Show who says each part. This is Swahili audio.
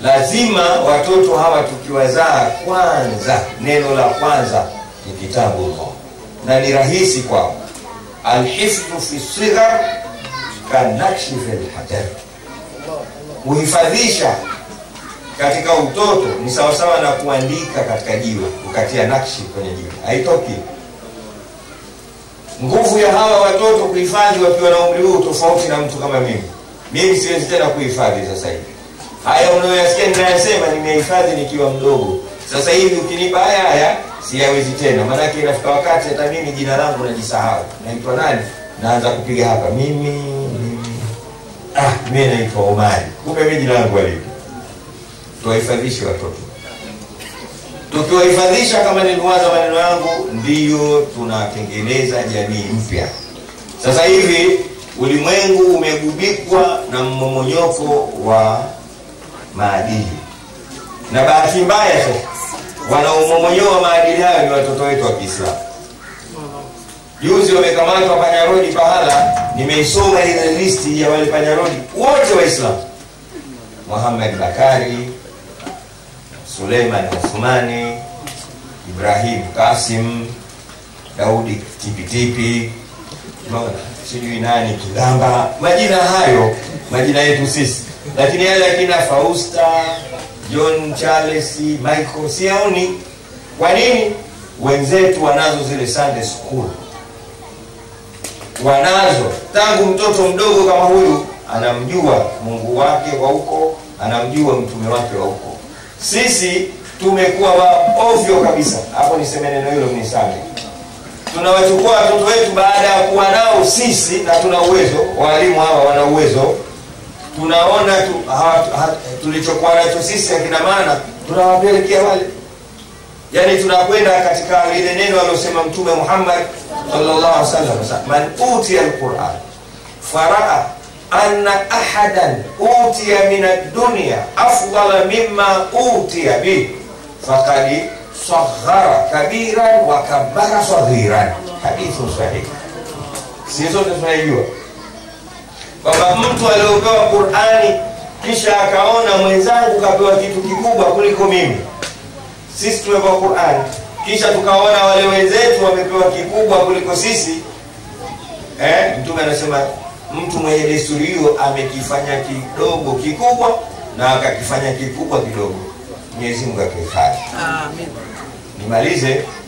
Speaker 1: lazima watoto hawa tukiwazaa kwanza neno la kwanza ni kitabu Allah na ni rahisi kwao alhifdhu fi sighar kanakshi fi lhajar kuhifadhisha katika utoto ni sawasawa na kuandika katika jiwe ukatia nakshi kwenye jiwe haitoki nguvu ya hawa watoto kuhifadhi wakiwa na umri huu tofauti na mtu kama mimi mimi siwezi tena kuhifadhi sasa hivi haya unayoyasikia ninayasema nimehifadhi nikiwa mdogo sasa hivi ukinipa haya haya siyawezi tena maanake inafika wakati hata mimi jina langu najisahau naitwa nani naanza kupiga hapa mimi mimi ah, mi naitwa omari kumbe mi jina langu alivi tuwahifadhishe watoto tukiwahifadhisha kama nilivyoanza maneno yangu ndiyo tunatengeneza jamii mpya sasa hivi ulimwengu umegubikwa na mmomonyoko wa maadili na bahati mbaya sasa wanaomomonyoa maadili hayo ni watoto wetu wa kiislamu juzi wamekamatwa panyarodi pahala nimeisoma ile listi ya wale panyarodi wote waislamu muhammad bakari suleiman uthmani ibrahim kasim daudi tipitipi unaona sijui nani kilamba majina hayo majina yetu sisi lakini yale akina fausta john charles michael siaoni kwa nini wenzetu wanazo zile sunday school wanazo tangu mtoto mdogo kama huyu anamjua mungu wake wa huko anamjua mtume wake wa huko sisi tumekuwa waovyo kabisa hapo niseme neno hilo mnisame tunawachukua watoto wetu baada ya kuwa nao sisi na tuna uwezo waalimu hawa wana uwezo tunaona tu, ha, ha, tulichokuwa nacho sisi akina maana tunawapelekea wale yani tunakwenda katika lile neno alilosema mtume muhammad sallallahu alaihi wasallam man utiya alquran faraa anna ahadan utiya min ad-dunya afdala mimma utiya bih faqad saghara kabiran wa kabbara saghiran hadithu sahih si zote tunaijua kwamba mtu aliopewa qurani kisha akaona mwenzangu kapewa kitu kikubwa kuliko mimi sisi tumepewa qurani kisha tukaona wale wenzetu wamepewa kikubwa kuliko sisi eh, mtume anasema mtu mwenye desturi hiyo amekifanya kidogo kikubwa na akakifanya kikubwa kidogo mwenyezi mungu akihifadhi nimalize